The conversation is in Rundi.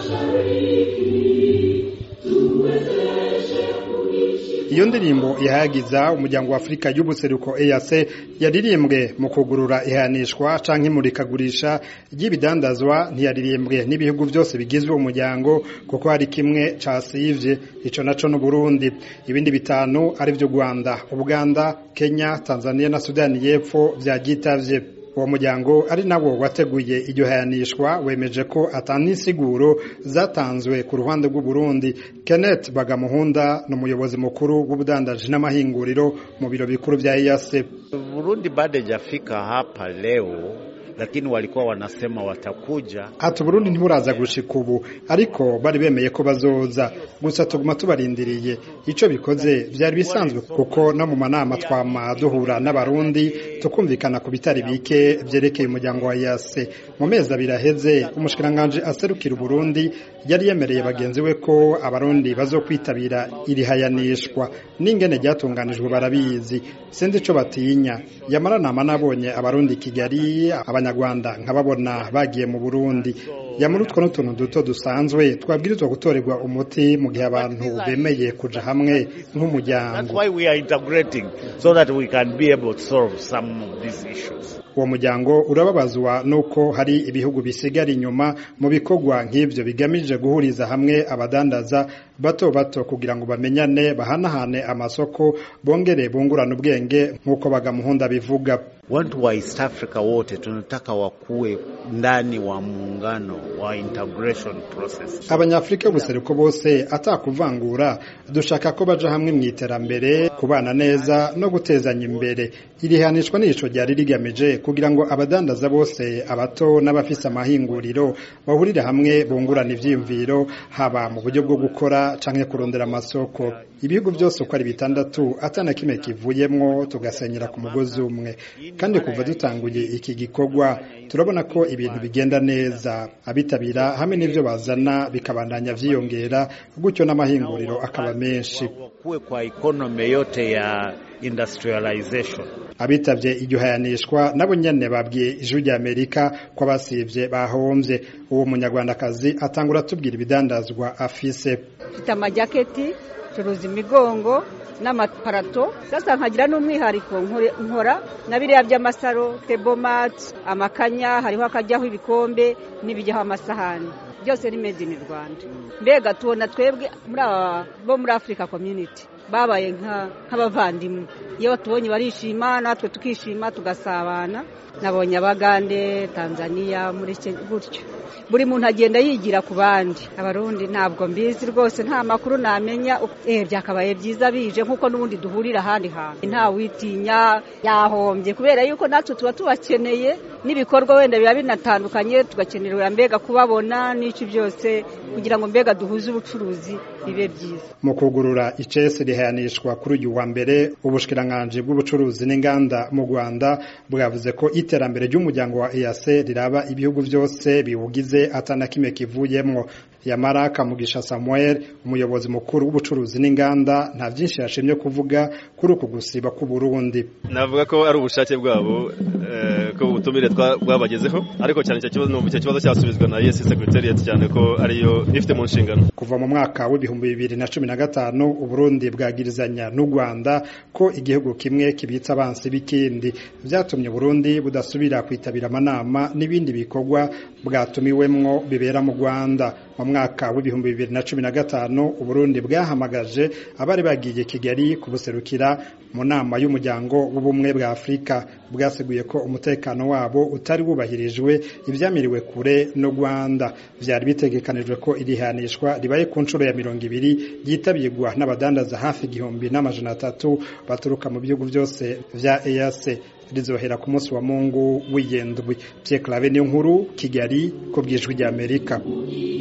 iyo ndirimbo ihayagiza umuryango wa Afurika y'ubuseruko EAC yaririmbwe mu kugurura ihanishwa canke imurikagurisha ry'ibidandazwa ntiyaririmbwe n'ibihugu byose bigizwe umuryango kuko hari kimwe casivye ico naco no Burundi ibindi bitanu ari vyo Rwanda Uganda Kenya Tanzania na Sudani y'Epfo vyagitavye uwo muryango ari nawo wateguye iryo hayanishwa wemeje ko atanisiguro zatanzwe ku ruhande rw'u Burundi Kenneth Bagamuhunda ni umuyobozi mukuru w'ubudandaji n'amahinguriro mu biro bikuru vya EAC Burundi bado hajafika hapa leo lakini walikuwa wanasema watakuja. Ati Burundi ntiburaza gushika ubu ariko bari bemeye ko bazoza gusa tuguma tubarindiriye ico bikoze vyari bisanzwe kuko no mu manama twama duhura n'abarundi tukumvikana ku bitari bike vyerekeye umuryango wa yase mu mezi abiri aheze umushikiranganje aserukira Burundi yari yemereye bagenzi we ko abarundi bazokwitabira iri hayanishwa n'ingene ryatunganijwe barabizi sindi ico batinya yamara nama nabonye abarundi Kigali abanyarwanda nkababona bagiye mu Burundi yamara utwo n'utuntu duto dusanzwe twabwirizwa gutorerwa umuti mu gihe abantu bemeye kuja hamwe nk'umuryango uwo muryango urababazwa nuko hari ibihugu bisigara inyuma mu bikorwa nk'ivyo bigamije guhuriza hamwe abadandaza bato bato kugira ngo bamenyane bahanahane amasoko bongere bungurane ubwenge nk'uko bagamuhunda bivuga Watu wa East Africa wote tunataka wakuwe ndani wa muungano wa integration process. Abanyafrika b'ubuseruko bose atakuvangura dushaka ko baja hamwe mu iterambere kubana neza no gutezanya imbere. Iri hanishwa n'ico ryari rigamije kugira ngo abadandaza bose abato n'abafise amahinguriro bahurire hamwe bungurana ivyiyumviro haba mu buryo bwo gukora canke kurondera amasoko. Ibihugu byose uko ari bitandatu atana kimwe kivuyemwo tugasenyera ku mugozi umwe kandi kuva dutanguye iki gikorwa turabona ko ibintu bigenda neza abitabira hamwe n'ivyo bazana bikabandanya vyiyongera gutyo n'amahinguriro akaba menshi kuwe kwa economy yote ya industrialization abitavye iryo hayanishwa nabo nyene babwiye ijwi rya Amerika ko abasivye bahomvye uwo munyarwandakazi atangura tubwira ibidandazwa afise mfite amajaketi curuza imigongo n'amaparato sasa nkagira n'umwihariko nkora na biriya by'amasaro tebomati amakanya hariho akajyaho ibikombe n'ibijyaho amasahani byose ni made in Rwanda mbega tubona twebwe muri aba bo muri Africa community babaye nk'abavandimwe iyo batubonye barishima natwe tukishima tugasabana nabonye abagande Tanzania muri gutyo buri muntu agenda yigira ku bandi abarundi ntabwo mbizi rwose nta makuru namenya eh byakabaye byiza bije nkuko n'ubundi duhurira ahandi hantu nta witinya yahombye kubera yuko natwe tuba tubakeneye n'ibikorwa wenda biba binatandukanye tugakenerera mbega kubabona n'iki byose kugira ngo mbega duhuze ubucuruzi bibe byiza mu kugurura icese rihayanishwa kuri uyu wa mbere ubushikiranganje bw'ubucuruzi n'inganda mu Rwanda bwavuze ko iterambere ry'umuryango wa EAC riraba ibihugu byose biwugize atana kimwe kivuyemwo yamara kamugisha Samuel umuyobozi mukuru w'ubucuruzi n'inganda nta byinshi yashimye kuvuga kuri uku gusiba ku Burundi navuga ko ari ubushake bwabo ko ubutumire bwabagezeho ariko cyane icyo kibazo numva icyo kibazo cyasubizwa na yes secretariat cyane ko ariyo ifite mu nshingano kuva mu mwaka w'ibihumbi bibiri na cumi na gatanu uburundi bwagirizanya n'u Rwanda ko igihugu kimwe kibitsa abansi b'ikindi byatumye Burundi budasubira kwitabira amanama n'ibindi bikorwa bwatumiwemwo bibera mu Rwanda mu mwaka w'ibihumbi bibiri na cumi na gatanu uburundi bwahamagaje abari bagiye kigali kubuserukira mu nama y'umuryango w'ubumwe bwa afurika bwaseguye ko umutekano wabo utari wubahirijwe ibyamiriwe kure no rwanda byari bitegekanijwe ko irihanishwa ribaye ku nshuro ya mirongo ibiri ryitabirwa n'abadandaza hafi igihumbi n'amajana atatu baturuka mu bihugu byose vya ease rizohera ku munsi wa mungu w'iyendwi Pierre Claver niyo nkuru Kigali ku bwijwi ry'Amerika